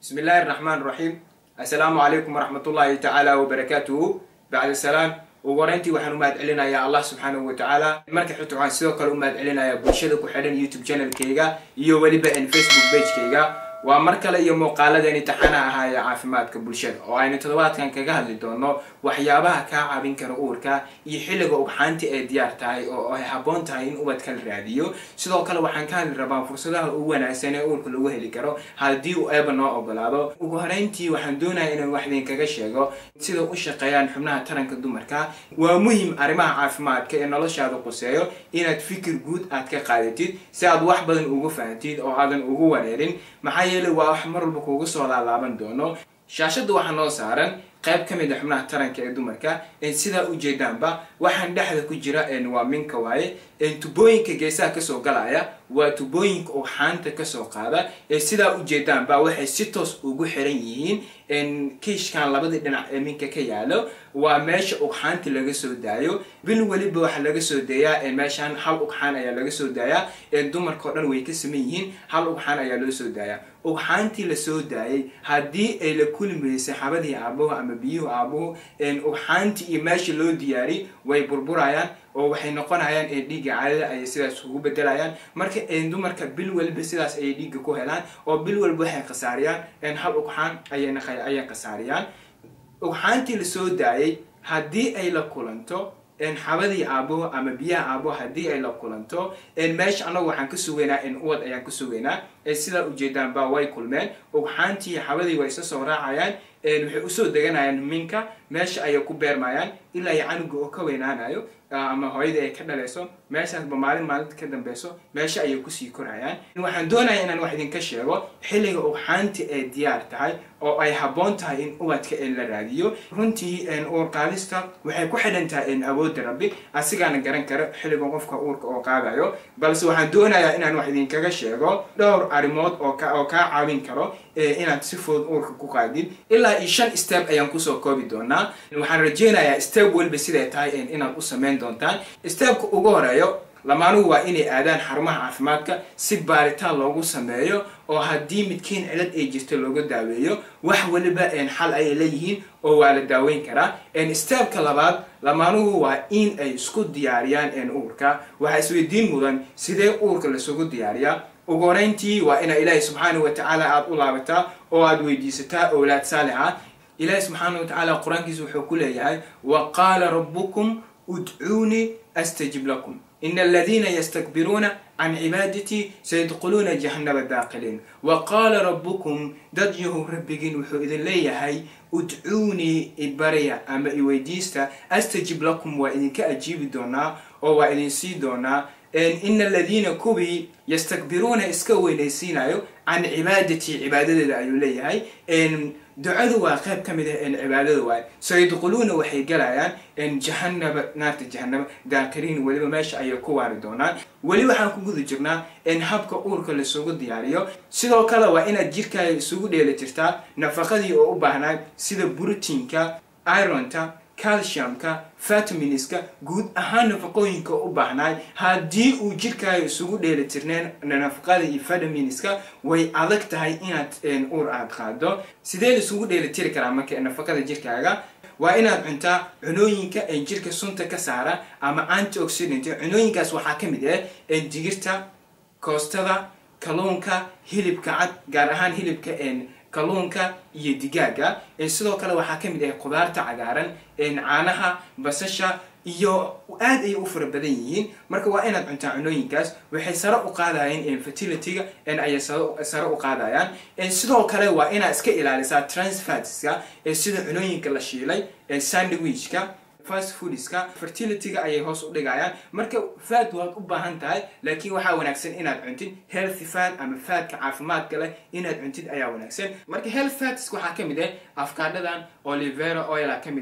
bismi illaahi araxmaan raxiim assalaamu calaykum waraxmatullaahi tacaala wabarakaatuhu bacda salaam ugu horeyntii waxaan u mahad celinayaa allah subxaanahu wa tacaala marka xigta waxaan sidoo kale u mahad celinayaa bulshada ku xidhan youtube channelkayga iyo weliba n facebook bagekayga waa mar kale iyo muuqaaladeeni taxana ahaa ee caafimaadka bulshada oo aynu toddobaadkan kaga hadli doono waxyaabaha kaa caabin kara uurka iyo xilliga ugxaanti ay diyaar tahay oo ay habboon tahay in ubadka la raadiyo sidoo kale waxaan ka hadli rabaa fursadaha ugu wanaagsan ee uurka lagu heli karo haddii uu eeba noo ogolaado ugu horeyntii waxaan doonaya inaan wax idinkaga sheego sida u shaqeeyaan xubnaha taranka dumarka waa muhim arrimaha caafimaadka ee noloshaada quseeyo inaad fikir guud aad ka qaadatid si aad wax badan ugu fahamtid oo aadan ugu wareerin maxaa yeelay waa wax mar walba kuuga soo laalaaban doono shaashadda waxaa noo saaran qayb ka mid a xubnaha taranka ee dumarka sidaa ujeedaanba waxaan dhexda ku jira waa minka waaye tubooyinka geesaha kasoo galaya waa tubooyinka ugxaanta kasoo qaada sidaa ujeedaanba waxay si toos ugu xiran yihiin kiishkan labadii dhinac ee minka ka yaalo waa meesha ugxaanta laga soo daayo bil weliba waxaa laga soo daeyaa meeshaan hal ugxaan ayaa laga soo daayaa dumarka o dhan way ka saman yihiin hal ugxaan ayaa loo soo daayaa ugxaantii lasoo daayay haddii ay la kulmaysay xabadii aabuhu ama biyuhu aabuhu ugxaantii iyo meesha loo diyaari way burburayaan oo waxay noqonayaan dhiigga caadada ayay sidaas ugu bedelayaan marka dumarka bil waliba sidaas ayay dhiigga ku helaan oo bil waliba waxay khasaariyaan hal ugxaan ayay khasaariyaan ugxaantii lasoo daayay haddii ay la kulanto xabadii aabuhu ama biyaha aabuhu haddii ay la kulanto meesha annagu waxaan ka sugaynaa uwad ayaan ka sugaynaa sidaa ujeedaan ba way kulmeen ugxaantii xabadii way isa soo raacayaan waxay usoo deganayaan minka meesha ayay ku beermayaan ilaa iyo canuga oo ka weynaanayo ama hooyadii ay ka dhalayso meeshaasba maalin maalinta ka dambeyso meesha ayay kusii korayaan waxaan doonaya inaan wax idinka sheego xilliga ugxaantii ay diyaar tahay oo ay habboon tahay in ubadka la raadiyo runtii uurqaadista waxay ku xidhan tahay awoodda rabbi asigaana garan kara xilliga qofka uurka oo qaadayo balse waxaan doonayaa inaan wax idinkaga sheego dhowr arrimood oo kaa caawin karo inaad si fudud uurka ku qaadid ilaa iyo shan step ayaan kusoo koobi doonaa waxaan rajeynayaa step weliba siday tahay inaad u samayn doontaan stepka ugu horeeyo lamaanuhu waa inay aadaan xarumaha caafimaadka si baaritaan loogu sameeyo oo haddii midkiin cilad ay jirto looga daaweeyo wax weliba xal ayay leeyihiin oo waa la daaweyn karaa stepka labaad lamaanuhu waa in ay isku diyaariyaan uurka waxaa isweydiin mudan sidee uurka lasugu diyaariyaa ugu horeyntii waa inaa ilaahay subxaana wa tacaala aada u laabataa oo aada weydiisataa owlaad saalixa ilaahay subxaana wa tacaala qur-aankiisa wuxuu ku leeyahay wa qaala rabbukum udcuunii astajib lakum in aladiina ystakbiruuna can cibaadatii sayadkhuluuna jahannaba daaqiliin wa qaala rabbukum dad yahow rabbigiin wuxuu idin leeyahay udcuunii ibarya ama iweydiista astajib lakum waa idinka ajiibi doonaa oo waa idin sii doonaa ina aladiina kuwii yastakbiruuna iska weynaysiinayo can cibaadatii cibaadadeeda ayuu leeyahay ducadu waa qayb ka mid ah cibaadada waay sayadkhuluuna waxay galayaan jahanaba naarta jahanaba daakiriin weliba meesha ayay ku waari doonaan weli waxaan ku guda jirnaa in habka uurka lasugu diyaariyo sidoo kale waa inaad jirkaaga isugu dheeli jirtaa nafaqadii oo u baahnaa sida brotiinka ironta calciumka vitaminska guud ahaan nafaqooyinka u baahnaay haddii uu jirkaaga isugu dheeli tirneen nafaqada iyo vitaminska way adag tahay inaad uur aad qaado sidee isugu dheeli tiri karaa marka nafaqada jirkaaga waa inaad cuntaa cunooyinka jirka sunta ka saara ama antioxidant cunooyinkaas waxaa ka mid ah digirta koostada kalluunka hilibka cad gaar ahaan hilibka kalluunka iyo digaaga sidoo kale waxaa ka mid ah qudaarta cagaaran caanaha basasha iyo aad ayay u fara badan yihiin marka waa inaad cuntaa cunooyinkaas waxay sare u qaadayeen fertilityga ayay sare u qaadayaan sidoo kale waa inaad iska ilaalisaa transfatska sida cunooyinka la shiilay sandwichka fast foodska fertilityga ayay hoos u dhigayaan marka faad waad u baahan tahay laakiin waxaa wanaagsan inaad cuntid healthy fat ama faadka caafimaadka leh inaad cuntid ayaa wanaagsan marka health fats waxaa ka mid ah afkaadhadan olivera oila ka mid ah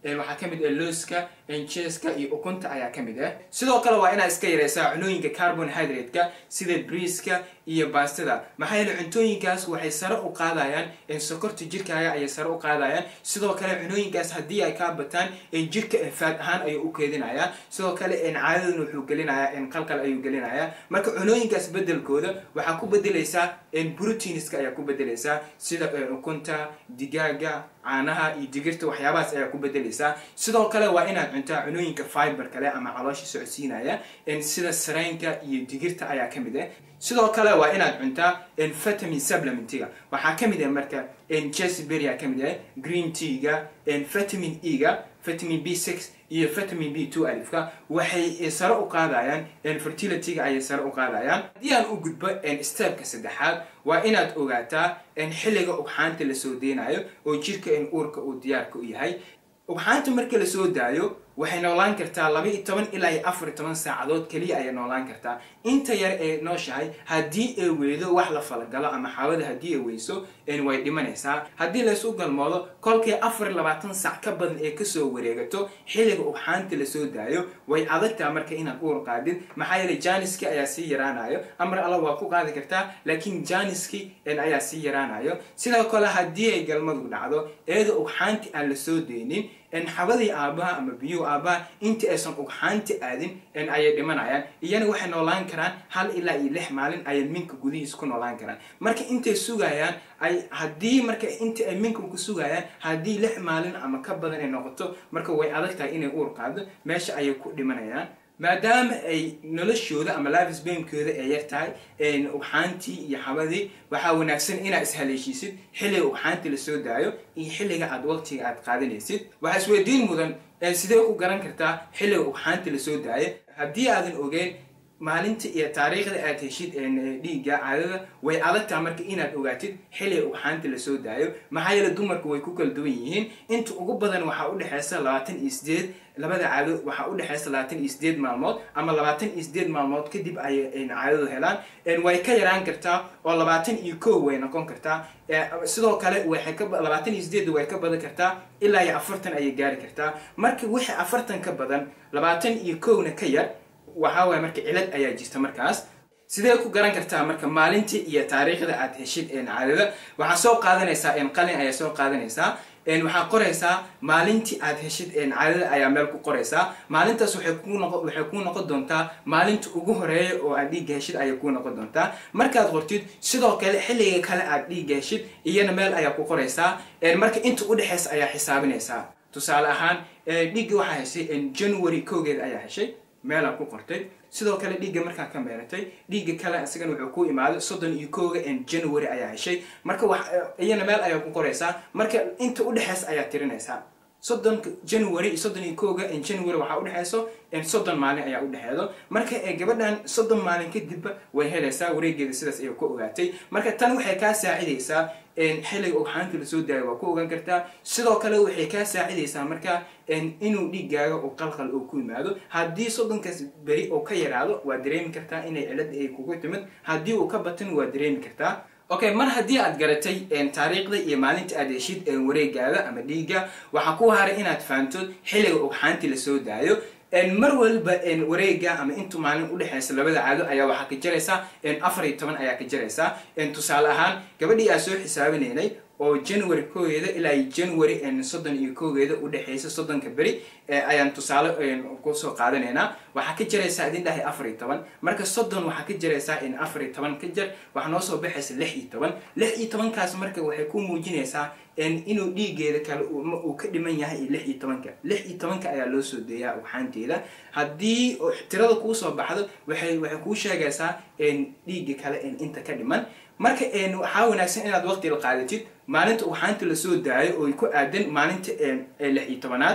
waxaa ka mid ah looska jeeska iyo ukunta ayaa ka mid ah sidoo kale waa inaad iska yareysaa cunooyinka carbonhydrate-ka sida briiska iyo baastada maxaa yeele cuntooyinkaas waxay sare u qaadayaan sokorta jirkaaga ayay sare u qaadayaan sidoo kale cunooyinkaas haddii ay kaa bataan jirka faad ahaan ayuu u keedinayaa sidoo kale caadadana wuxuu gelinayaa qalqal ayuu gelinayaa marka cunooyinkaas bedelkooda waxaa ku bedelaysaa proteiniska ayaa ku bedelaysaa sida ukunta digaaga caanaha iyo digirta waxyaabahaas ayaa ku bedelaysaa sidoo kale waa inaad cuntaa cunooyinka fiber kale ama caloosha socodsiinaya sida saraynka iyo digirta ayaa ka mid ah sidoo kale waa inaad cuntaa vitamin supplementiga waxaa ka mid ah marka jesberry aa ka mid ah green teaga vitamin e-ga vitamin b six iyo vitamin b two alifka waxay sare u qaadayaan fertilityga ayay sare u qaadayaan haddii aan u gudbo stepka saddexaad waa inaad ogaataa xilliga ugxaanta lasoo deynayo oo jirka uurka uu diyaarka u yahay ugxaanta marka lasoo daayo waxay noolaan kartaa laba iyo toban ilaa iyo afar iyo toban saacadood keliya ayay noolaan kartaa inta yar ee nooshahay haddii ay weydo wax la falagalo ama xaawada haddii ay weyso way dhimanaysaa haddii laysu galmoodo kolkay afar iyo labaatan sac ka badan ee kasoo wareegato xilliga ugxaanta lasoo daayo way adagtaa marka inaad uur qaadid maxaa yeele janiski ayaa sii yaraanayo amar alla waa ku qaadi kartaa laakiin janiski ayaa sii yaraanayo sidoo kale haddii ay galmadu dhacdo eeda ugxaanti aan lasoo deynin xabadii aabaha ama biyuhu aabaha intii aysan ugxaanti aadin ayay dhimanayaan iyana waxay noolaan karaan hal ilaa iyo lix maalin ayay minka gudihiis ku noolaan karaan marka intay sugayaan ay haddii marka intii ay minka ku sugayaan haddii lix maalin ama ka badan ay noqoto marka way adag tahay inay uur qaado meesha ayay ku dhimanayaan maadaama ay noloshooda ama lifes bamkooda ay yar tahay ugxaantii iyo xabadii waxaa wanaagsan inaad ishaleeshiisid xilliga ugxaantii lasoo daayo iyo xilliga aad waqtiga aad qaadanaysid waxaa isweydiin mudan sidee ku garan kartaa xilliga ugxaantii lasoo daayo haddii aadan ogeyn maalinta iyo taariikhda aad heshid dhiigga caadada way adagtaa marka inaad ogaatid xilliga ugxaanta lasoo daayo maxaa yeele dumarku way ku kala duwan yihiin inta ugu badan waxaa udhexeysa labaatan iyo sideed labada caado waxaa udhexeysa labaatan iyo sideed maalmood ama labaatan iyo sideed maalmood kadib ayay caadadu helaan way ka yaraan kartaa oo labaatan iyo kow way noqon kartaa sidoo kale waxay ka labaatan iyo sideed way ka badan kartaa ilaa iyo afartan ayay gaari kartaa marka wixii afartan ka badan labaatan iyo kowna ka yar waxaa waaya marka cilad ayaa jirta markaas sidee ku garan kartaa marka maalintii iyo taariikhda aad heshid caadada waxaa soo qaadanaysaa qalin ayaa soo qaadanaysaa waxaa qoraysaa maalintii aad heshid caadada ayaa meel ku qoraysaa maalintaas waxay kuu noqon doontaa maalinta ugu horeeya oo aad dhiigga heshid ayay kuu noqon doontaa markaad qortid sidoo kale xilliga kale aad dhiigga heshid iyana meel ayaa ku qoraysaa marka inta udhexeysa ayaa xisaabinaysaa tusaale ahaan dhiigga waxaa heshay january kowgeeda ayaa heshay meelaa ku qortay sidoo kale dhiigga markaa ka meeratay dhiigga kale isagan wuxuu ku imaaday soddon iyo kooga january ayaa heshay marka iyana meel ayaa ku qoraysaa marka inta udhexeysa ayaa tirinaysaa soddonka january iyo soddon iyo kooga january waxaa udhexeyso soddon maalin ayaa udhexeedo marka gabadhan soddon maalin kadibba way helaysaa wareegeeda sidaas ayay ku ogaatay marka tan waxay kaa saacidaysaa xilliga ugxaanta lasoo daayo waa ku ogaan kartaa sidoo kale waxay kaa saacidaysaa marka inuu dhiiggaaga oo qalqal oo ku yimaado haddii soddonkaas beri oo ka yaraado waa dareemi kartaa inay cilad ay kugu timid haddii uu ka batan waa dareemi kartaa okay mar haddii aad garatay taariikhda iyo maalinta aad heshid wareegaada ama dhiigga waxaa ku haray inaad fahamto xilliga ugxaantii lasoo daayo mar walba wareega ama intu maalin udhexeysa labada caado ayaa waxaa ka jaraysaa afar iyo toban ayaa ka jaraysaa tusaale ahaan gabadhii aan soo xisaabinaynay oo january koogeeda ilaa january soddon iyo koogeeda udhexeysa soddonka beri ayaan tusaale kusoo qaadanaynaa waxaa ka jaraysaa idin dhahay afar iyo toban marka soddon waxaa ka jaraysaa in afar iyo toban ka jar waxaa noo soo baxaysa lix iyo toban lix iyo tobankaas marka waxay ku muujinaysaa inuu dhiigeeda kale uu ka dhiman yahay iyo lix iyo tobanka lix iyo tobanka ayaa loo soo deeyaa ugxaanteeda haddii tirada kuu soo baxdo waxay waxay kuu sheegaysaa dhiigga kale inta ka dhiman marka waxaa wanaagsan inaad waqti la qaadatid maalinta ugxaanta lasoo daayo oo ku aadan maalinta lix iyo tobanaad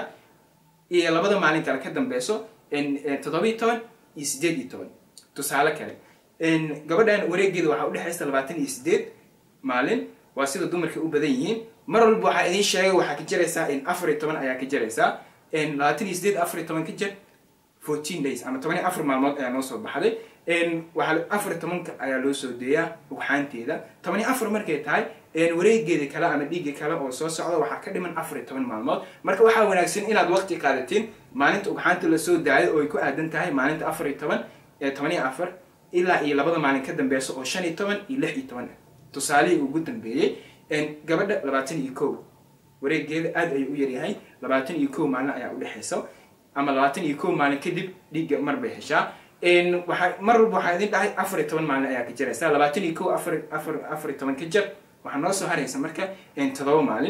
iyo labada maalin kale ka dambeyso toddoba iyo toban iyo sideed iyo toban tusaale kale gabadhan wareegeeda waxaa udhexaysa labaatan iyo sideed maalin waa sida dumarka u badan yihiin mar walba waxaa idiin sheegay waxaa ka jaraysaa afar iyo toban ayaa ka jaraysaa labaatan iyo sideed afar iyo toban ka jar fourteen days ama toban iyo afar maalmood ayaa noo soo baxday waxaa afar iyo tobanka ayaa loo soo deeyaa ugxaanteeda toban iyo afar markay tahay wareegeeda kale ama dhiigga kale oo soo socda waxaa ka dhiman afar iyo toban maalmood marka waxaa wanaagsan inaad waqti qaadatiin maalinta ugxaanta lasoo daayo oo ay ku aadan tahay maalinta afar iyo toban toban iyo afar ilaa iyo labada maalin ka dambeysa oo shan iyo toban iyo lix iyo toban tusaalihii ugu dambeeyey gabadha labaatan iyo kow wareegeeda aad ayuu u yaryahay labaatan iyo kow maalin ayaa udhexaysa ama labaatan iyo kow maalin kadib dhiigga mar bay heshaa waa mar walba waxaa idin dhahay afar iyo toban maalin ayaa ka jiraysa labaatan iyo kow afar afar afar iyo toban ka jar waxaa noo soo haraysa marka todoba maalin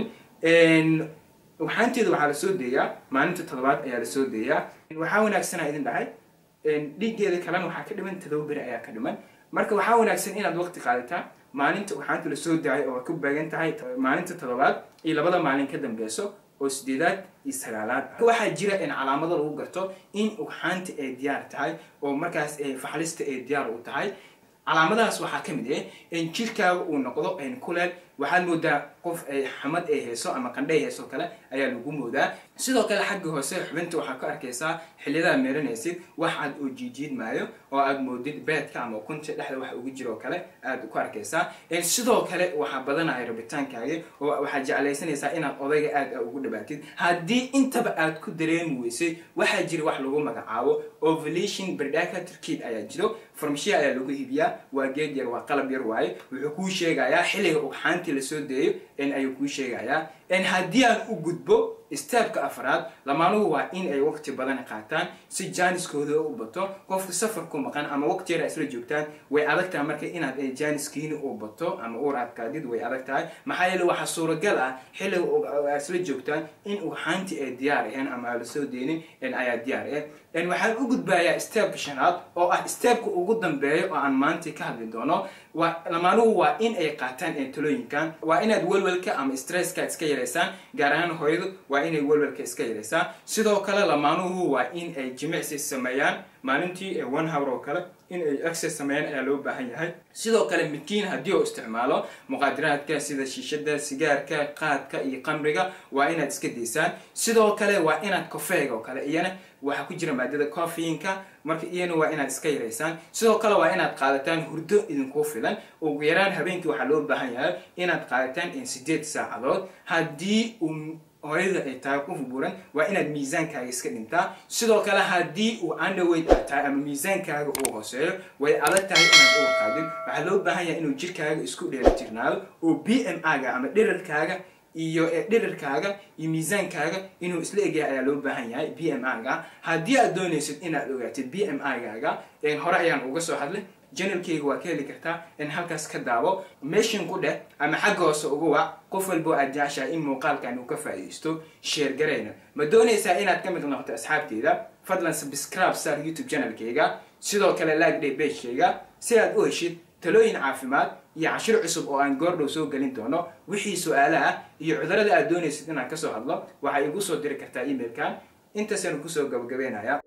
ugxaanteeda waxaa lasoo deeyaa maalinta todobaad ayaa lasoo deeyaa waxaa wanaagsanaa idin dhahay dhiiggeeda kalena waxaa ka dhiman todoba beri ayaa ka dhiman marka waxaa wanaagsan inaad waqti qaadataa maalinta ugxaanta lasoo daayo oo ku beegan tahay maalinta todobaad iyo labada maalin ka dambeyso oo sideedaad iyo sagaalaad waxaa jira in calaamado lagu garto in ugxaanta ay diyaar tahay oo markaas faxlista ay diyaar u tahay calaamadahaas waxaa ka mid ah in jirkaaga uu noqdo kuleel waxaad moodaa qof ay xamad ay hayso ama qandhay hayso kale ayaa lagu moodaa sidoo kale xagga hoose xubinta waxaa ka arkaysaa xilliyadaa meeranaysid wax aad oo jiijiid maayo oo aad moodid beedka ama ukunta dhexda wax ugu jiro kale aad ku arkaysaa sidoo kale waxaa badanaya rabitaankaaga oo waxaad jeclaysanaysaa inaad odayga aad ugu dhabaatid haddii intaba aad ku dareemi weysay waxaa jira wax lagu magacaabo ovulation berdhaka turkid ayaa jiro farmashiya ayaa lagu iibiyaa waa geed yar waa qalab yar waaye wuxuu kuu sheegayaa xilliga ugxaantii lasoo deeyo ayuu kuu sheegayaa haddii aan u gudbo steebka afraad lamaanuhu waa in ay waqti badan qaataan si jaaniskooda u bato qofka safar ku maqan ama waqti yar isla joogtaan way adag tahay marka inaad jaaniskiina u bato ama uur adkaadid way adag tahay maxaa yeele waxaa suuragal ah xilliga isla joogtaan in ugxaantii ay diyaar aheen ama aan lasoo deenin ayaa diyaar ah waxaan u gudbayaa steebka shanaad oo ah steebka ugu dambeeyo oo aan maanta ka hadli doono lamaanuhu waa in ay qaataan talooyinkan waa inaad welwelka ama stresska iska yaraysaan gaar ahaan hooyadu waa inay welwelka iska yaraysaan sidoo kale lamaanuhu waa in ay jimicsi sameeyaan maalintii one hour oo kale in ay access sameeyaan ayaa loo baahan yahay sidoo kale midkiin haddii uu isticmaalo muqaadiraadka sida shiishada sigaarka qaadka iyo qamriga waa inaad iska daysaan sidoo kale waa inaad kofeega oo kale iyana waxaa ku jira maadada coffeinka marka iyana waa inaad iska yaraysaan sidoo kale waa inaad qaadataan hurdo idinkuu filan ugu yaraan habeenkii waxaa loo baahan yahay inaad qaadataan sideed saacadood haddii uu hooyada ay tahay qof buuran waa inaad miisaankaaga iska dhintaa sidoo kale haddii uu underweight aad tahay ama miisaankaaga uu hooseeyo way adag tahay inaad uga qaadin waxaa loo baahan yahay inuu jirkaaga isku dheelitirnaado oo b m a-ga ama dhirarkaaga iyo dhirirkaaga iyo miisaankaaga inuu isla egyahay ayaa loo baahan yahay b m a-ga haddii aad doonaysid inaad ogaatid b m a-gaaga hore ayaan uga soo hadlay janalkeyga waa ka heli kartaa in halkaas ka daabo meeshin ku dheh ama xagga hoose ugu wac qof walbo aad jeceshahay in muuqaalkan uu ka faa'iidaysto sheer garayna ma doonaysaa inaad ka mid noqoto asxaabteyda fadlan subscribe sar youtube channelkeyga sidoo kale like day bagekeyga si aad u heshid talooyin caafimaad iyo cashir cusub oo aan goordhow soo gelin doono wixii su-aala ah iyo cudurada aad doonaysid inaan kasoo hadlo waxaa igu soo diri kartaa emailkan intaasanu kusoo gabagabeynaya